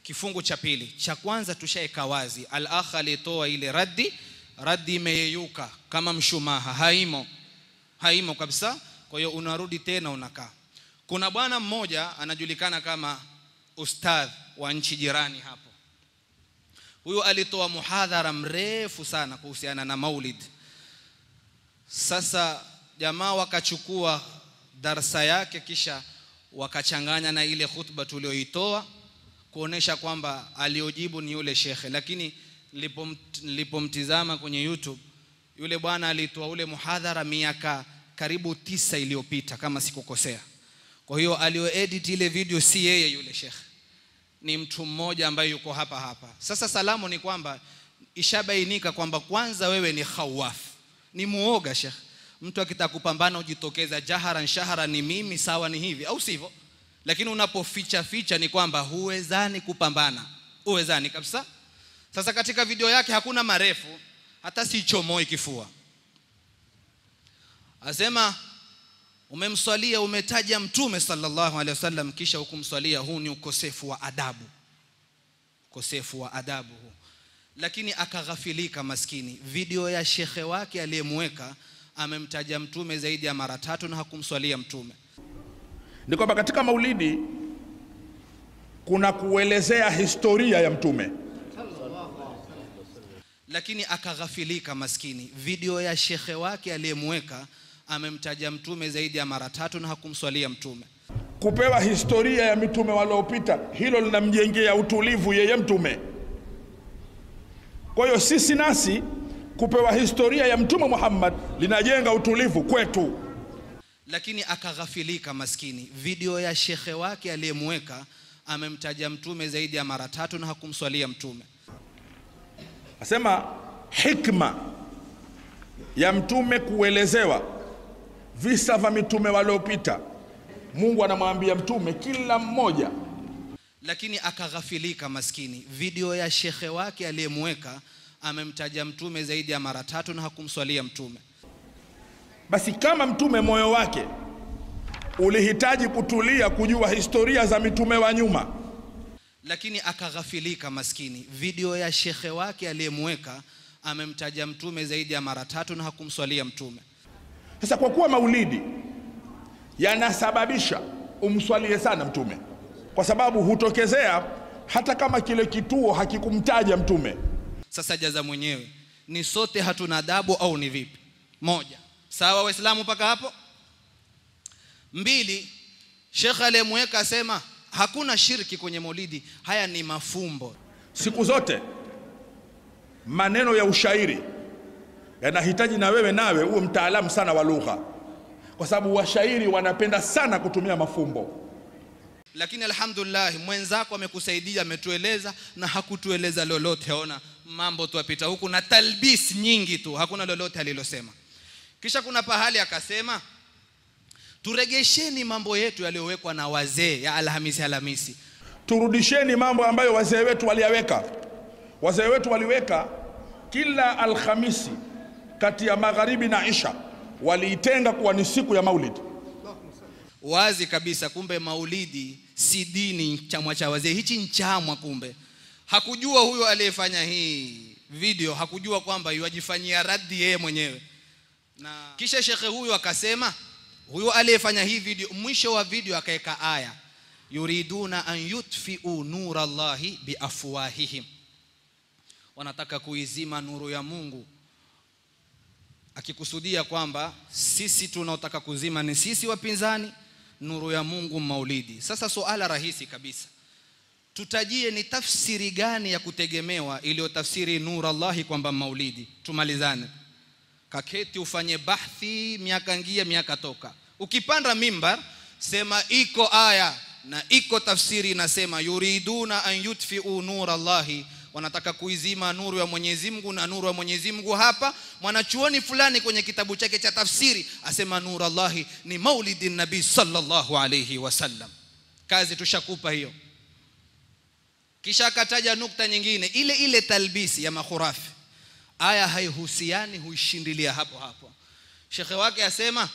kifungu cha pili cha kwanza tushaeka wazi al akh alitoa ile raddi raddi imeyeyuka kama mshumaha haimo haimo kabisa kwa hiyo unarudi tena unakaa kuna bwana mmoja anajulikana kama ustadh wa nchi jirani hapo huyo alitoa muhadhara mrefu sana kuhusiana na maulid sasa jamaa wakachukua darsa yake kisha wakachanganya na ile khutba tulioitoa kuonesha kwamba aliojibu ni yule shekhe lakini nilipomtizama kwenye YouTube yule bwana alitoa ule muhadhara miaka karibu tisa iliyopita kama sikukosea kwa hiyo alioedit ile video si yeye yule shekhe ni mtu mmoja ambaye yuko hapa hapa sasa salamu ni kwamba ishabainika kwamba kwanza wewe ni khawaf ni muoga shekhe mtu akitaka kupambana ujitokeza jaharan shahara ni mimi sawa ni hivi au sivyo lakini unapoficha ficha ni kwamba huwezani kupambana huwezani kabisa sasa katika video yake hakuna marefu hata si chomoi kifua asema umemswalia umetaja mtume sallallahu alaihi wasallam kisha hukumswalia huu ni ukosefu wa adabu ukosefu wa adabu huu lakini akaghafilika maskini video ya shekhe wake aliyemweka amemtaja mtume zaidi ya mara tatu na hakumswalia mtume ni kwamba katika maulidi kuna kuelezea historia ya mtume lakini akaghafilika maskini video ya shekhe wake aliyemweka amemtaja mtume zaidi ya mara tatu na hakumswalia mtume kupewa historia ya mitume waliopita hilo linamjengea utulivu yeye mtume kwa hiyo sisi nasi kupewa historia ya mtume Muhammad linajenga utulivu kwetu lakini akaghafilika maskini video ya shekhe wake aliyemweka amemtaja mtume zaidi ya mara tatu na hakumswalia mtume asema hikma ya mtume kuelezewa visa vya mitume waliopita Mungu anamwambia mtume kila mmoja lakini akaghafilika maskini video ya shekhe wake aliyemweka amemtaja mtume zaidi ya mara tatu na hakumswalia mtume basi kama mtume moyo wake ulihitaji kutulia kujua historia za mitume wa nyuma lakini akaghafilika maskini video ya shekhe wake aliyemweka amemtaja mtume zaidi ya mara tatu na hakumswalia mtume sasa kwa kuwa maulidi yanasababisha umswalie sana mtume kwa sababu hutokezea hata kama kile kituo hakikumtaja mtume sasa jaza mwenyewe ni sote hatuna adabu au ni vipi moja sawa waislamu mpaka hapo mbili shekhe aliyemweka asema hakuna shirki kwenye maulidi haya ni mafumbo siku zote maneno ya ushairi yanahitaji na wewe nawe uwe mtaalamu sana wa lugha kwa sababu washairi wanapenda sana kutumia mafumbo lakini alhamdulillah mwenzako amekusaidia ametueleza na hakutueleza lolote ona mambo tuapita huku na talbis nyingi tu hakuna lolote alilosema kisha kuna pahali akasema turegesheni mambo yetu yaliyowekwa na wazee ya alhamisi alhamisi turudisheni mambo ambayo wazee wetu waliyaweka wazee wetu waliweka kila alhamisi kati ya magharibi na isha waliitenga kuwa ni siku ya maulid wazi kabisa kumbe maulidi si dini chamwa cha wazee hichi nchamwa kumbe hakujua huyo aliyefanya hii video hakujua kwamba yuajifanyia raddi yeye mwenyewe na kisha shekhe huyo akasema huyo aliyefanya hii video mwisho wa video akaweka aya yuriduna an yutfiu nura Allahi biafwahihim wanataka kuizima nuru ya Mungu akikusudia kwamba sisi tunaotaka kuzima ni sisi wapinzani nuru ya Mungu maulidi sasa suala rahisi kabisa tutajie ni tafsiri gani ya kutegemewa iliyotafsiri nuru Allahi kwamba maulidi tumalizane kaketi ufanye bahthi miaka ngia miaka toka ukipanda mimbar sema iko aya na iko tafsiri inasema yuriduna an yutfiu nur Allahi wanataka kuizima nuru ya Mwenyezi Mungu na nuru ya Mwenyezi Mungu hapa mwanachuoni fulani kwenye kitabu chake cha tafsiri asema nur Allahi ni maulidi nabii sallallahu alayhi wasallam kazi tushakupa hiyo kisha akataja nukta nyingine ile ile talbisi ya makhurafi aya haihusiani huishindilia hapo hapo shekhe wake asema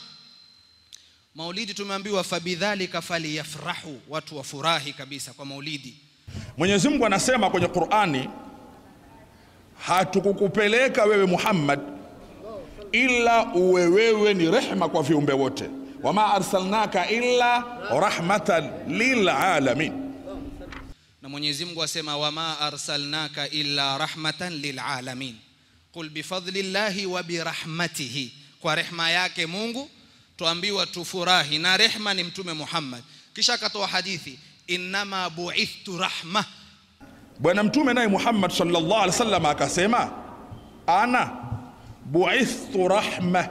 maulidi tumeambiwa fabidhalika faliyafrahu watu wafurahi kabisa kwa maulidi Mwenyezi Mungu anasema kwenye Qur'ani, hatukukupeleka wewe Muhammad ila uwe wewe ni rehma kwa viumbe wote, wama arsalnaka illa rahmatan lilalamin. na Mwenyezi Mungu asema wama arsalnaka illa rahmatan lilalamin qul bifadlillahi wa birahmatihi, kwa rehma yake Mungu tuambiwa tufurahi, na rehma ni Mtume Muhammad. Kisha akatoa hadithi innama buithtu rahma, Bwana Mtume naye Muhammad sallallahu alaihi wasallam akasema, ana buithtu rahma,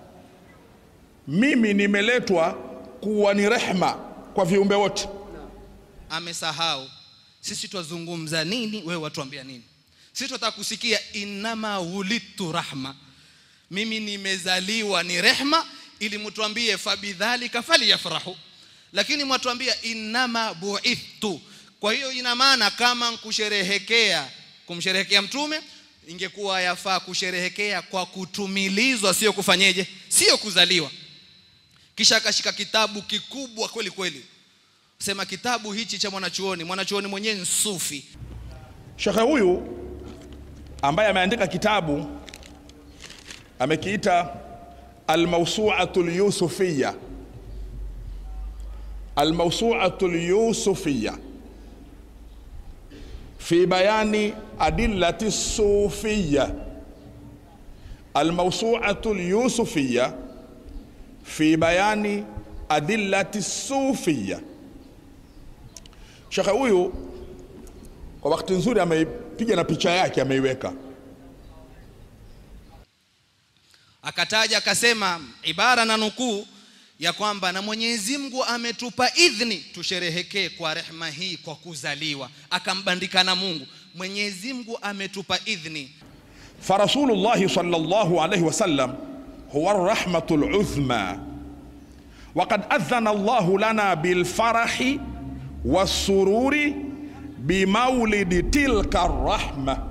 mimi nimeletwa kuwa ni rehma kwa viumbe wote. amesahau sisi twazungumza nini, wewe watuambia nini? Sisi tunataka kusikia innama wulidtu rahma, mimi nimezaliwa ni rehma, ili mtuambie fabidhalika falyafrahu, lakini mwatuambia innama buithtu. Kwa hiyo ina maana kama kusherehekea kumsherehekea mtume ingekuwa yafaa kusherehekea kwa kutumilizwa, sio kufanyeje, sio kuzaliwa. Kisha akashika kitabu kikubwa kweli kweli sema kitabu hichi cha mwanachuoni mwanachuoni mwenyewe ni sufi Shekhe huyu ambaye ameandika kitabu amekiita Almawsuatu Lyusufiya, Almawsuatu Lyusufiya fi bayani adillati sufiya, Almawsuatu Lyusufiya fi bayani adillati sufiya. Shekhe huyu kwa wakati nzuri ameipiga na picha yake ameiweka. akataja akasema ibara na nukuu ya kwamba na Mwenyezi Mungu ametupa idhni tusherehekee kwa rehma hii kwa kuzaliwa akambandika na Mungu Mwenyezi Mungu ametupa idhni فرسول صلى الله عليه وسلم هو الرحمة العظمى وقد أذن الله لنا بالفرح والسرور بمولد تلك الرحمة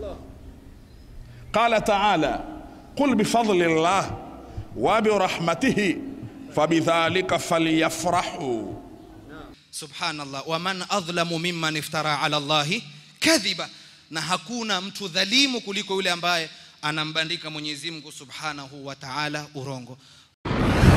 قال تعالى قل بفضل الله وبرحمته فبذلك فليفرحوا subhanallah waman adhlamu mimman iftara ala Allahi kadhiba na hakuna mtu dhalimu kuliko yule ambaye anambandika Mwenyezi Mungu subhanahu wa ta'ala urongo